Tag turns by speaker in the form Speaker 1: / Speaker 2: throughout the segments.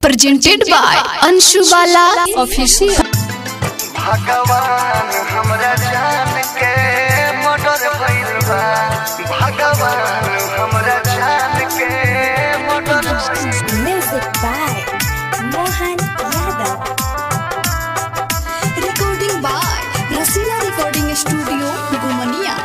Speaker 1: presented by Anshu Bala Official.
Speaker 2: भगवान हमरा जान के मर्डर भइल बा भगवान हमरा जान के मर्डर भइल बा।
Speaker 3: Music by Mohan Yadav.
Speaker 1: Recording by Rasila Recording Studio, Gumania.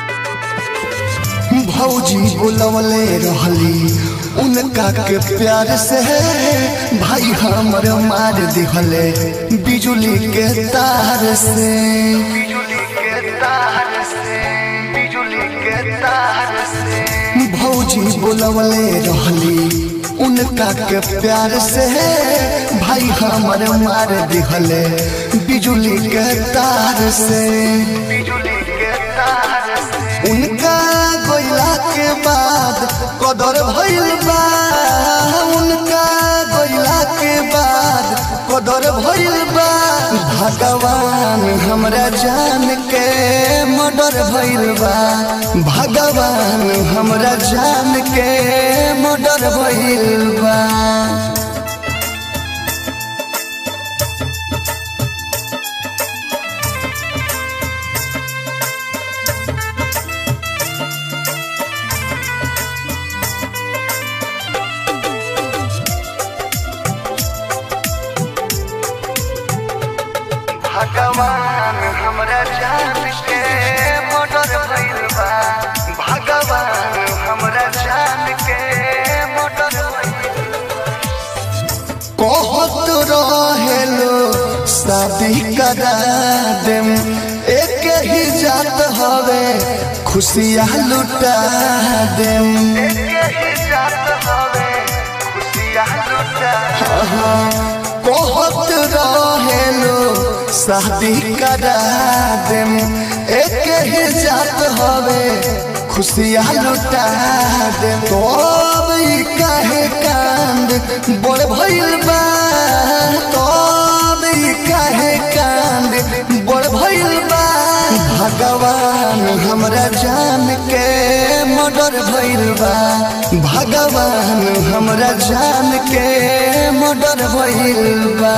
Speaker 2: भौजी बुलवले रहली उनका के प्यार से भाई हमर मार दिहले बिजुली के तार से बिजुली के तार से बिजुली के तार से भौजी बुलवले रहली उनका के प्यार से भाई हमर मार दिहले बिजुली के तार से बिजुली के तार से उनका गोइला के बाद कदर भइल बा उनका गोइला के बाद कदर भइल बा भगवान हमरा जान के मर्डर भइल बा भगवान हमरा जान के मर्डर भइल बा भगवान हमरा जान के मर्डर भइल बा भगवान हमरा जान के मर्डर भइल कहत रहेलो शादी करा देम एक ही जात हवे खुशियाँ लुटा देम एक ही जात हवे खुशियाँ लुटा कहत रहेलो शादी करा देम एक ही जात हवे खुशियाँ लुटा देम तो अब ई काहे कांद बड़ भइल बा तो अब ई काहे कांद बड़ भइल बा भगवान हमरा जान के मर्डर भइल बा भगवान हमरा जान के मर्डर भइल बा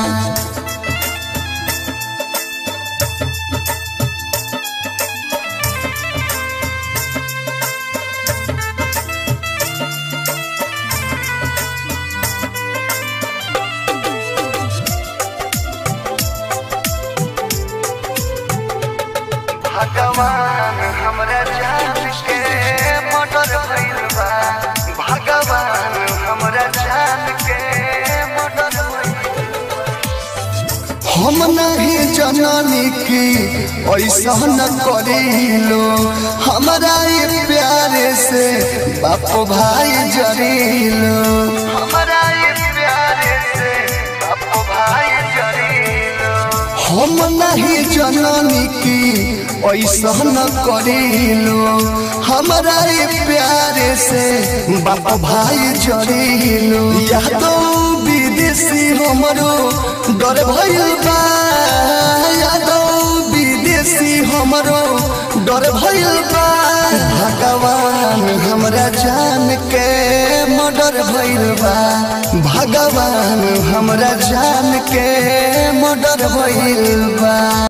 Speaker 2: भगवान हमरा जान के मर्डर भइल बा भगवान हमरा जान के मर्डर भइल हम नहीं जननी की ऐसा न करीलो हमरा ये प्यारे से बाप भाई जरीलो हमरा ये प्यारे से बाप भाई जरीलो हम नहीं जननी की ऐसा न करीलो हमरा ये प्यारे से बाप भाई जरीलो यादो विदेशी हमरो डर भइल बा यादो विदेशी हमरो डर भइल बा भगवान हमरा जान के मर्डर भइल बा भगवान हमरा जान के मर्डर भइल बा